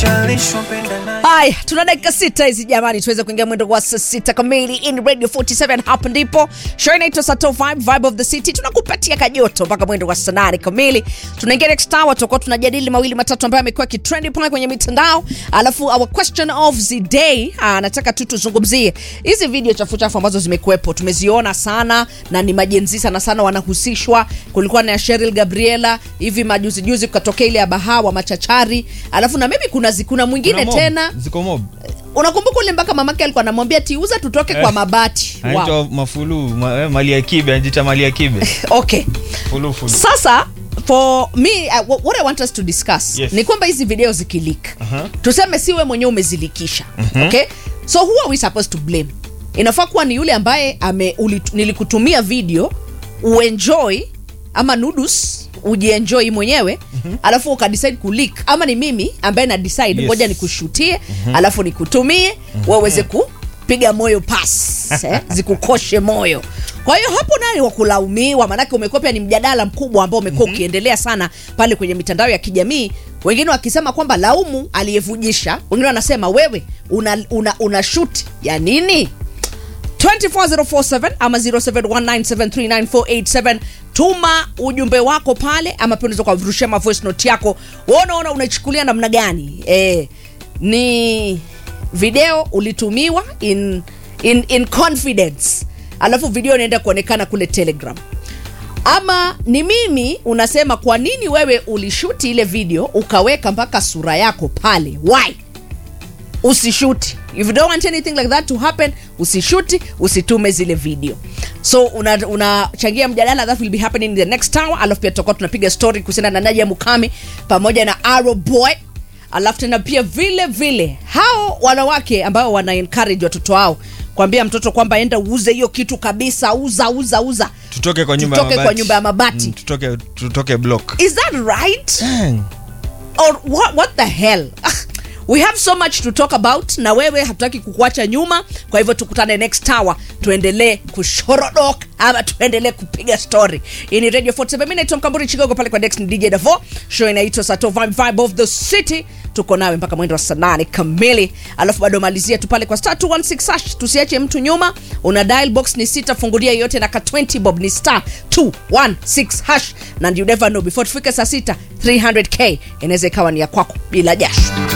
haya tuna dakika sita hizi jamani tuweze kuingia mwendo wa saa sita kamili in radio 47 hapo ndipo show inaitwa sato vibe vibe of the city tunakupatia kajoto mpaka mwendo wa saa nane kamili tunaingia next hour tutakuwa tunajadili mawili matatu ambayo amekuwa kitrendi pale kwenye mitandao alafu our question of the day ah, nataka tu tuzungumzie hizi video chafu chafu ambazo zimekuwepo tumeziona sana na ni majenzi sana sana wanahusishwa kulikuwa na ya Cheryl Gabriela hivi majuzi juzi kukatokea ile ya Bahawa machachari alafu na maybe kuna zi- kuna mwingine Kuna mob, tena ziko mob unakumbuka ule mpaka mamake alikuwa anamwambia tiuza tutoke kwa Eh. mabati anaitwa wow. mafulu ma, eh, mali ya kibe anajiita mali ya kibe okay fulu fulu sasa for me uh, wh- what i want us to discuss Yes. ni kwamba hizi video zikilik Aha. tuseme siwe mwenyewe umezilikisha okay so who are we supposed to blame inafaa kuwa ni yule ambaye ame, uli, nilikutumia video uenjoy ama nudus ujienjoy mwenyewe mm-hmm. alafu ukadecide kulik ama ni mimi ambaye na decide Yes. ngoja nikushutie mm-hmm. alafu nikutumie mm-hmm. waweze kupiga moyo pas eh, zikukoshe moyo kwa hiyo hapo naye wa kulaumiwa maanake umekuwa pia ni mjadala mkubwa ambao umekuwa mm-hmm. ukiendelea sana pale kwenye mitandao ya kijamii wengine wakisema kwamba laumu aliyevujisha wengine wanasema wewe una, una, una shoot ya nini 24047 ama 0719739487 tuma ujumbe wako pale ama pia unaweza kuwavurushia ma voice note yako unaona unaichukulia namna gani eh, ni video ulitumiwa in, in, in confidence alafu video inaenda kuonekana kule telegram ama ni mimi unasema kwa nini wewe ulishuti ile video ukaweka mpaka sura yako pale why usishuti if you don't want anything like that to happen usishuti usitume zile video so unachangia una unachangia mjadala that will be happening in the next hour alafu pia tutakuwa tunapiga story kuhusiana na nadia mukami pamoja na arrow boy alafu tena pia vile vile hao wanawake ambao wana encourage watoto wao kwambia mtoto kwamba enda uuze hiyo kitu kabisa uza uza uza tutoke kwa nyumba Tutoke ya kwa mabati. nyumba ya mabati. Mm, tutoke tutoke block is that right Dang. or what, what the hell we have so much to talk about na wewe hatutaki kukuacha nyuma kwa hivyo tukutane next hour tuendelee kushorodok ama tuendelee kupiga story hii ni radio 47 mi naitwa mkamburi chigogo pale kwa dex ni dj davo show inaitwa sato vibe, vibe of the city tuko nawe mpaka mwendo wa saa nane kamili alafu bado malizia tu pale kwa star 216 hash tusiache mtu nyuma una dial box ni sita fungulia yote na ka 20 bob ni star 216 hash na you never know before tufike saa sita 300k inaweza ikawa ni ya kwako bila jasho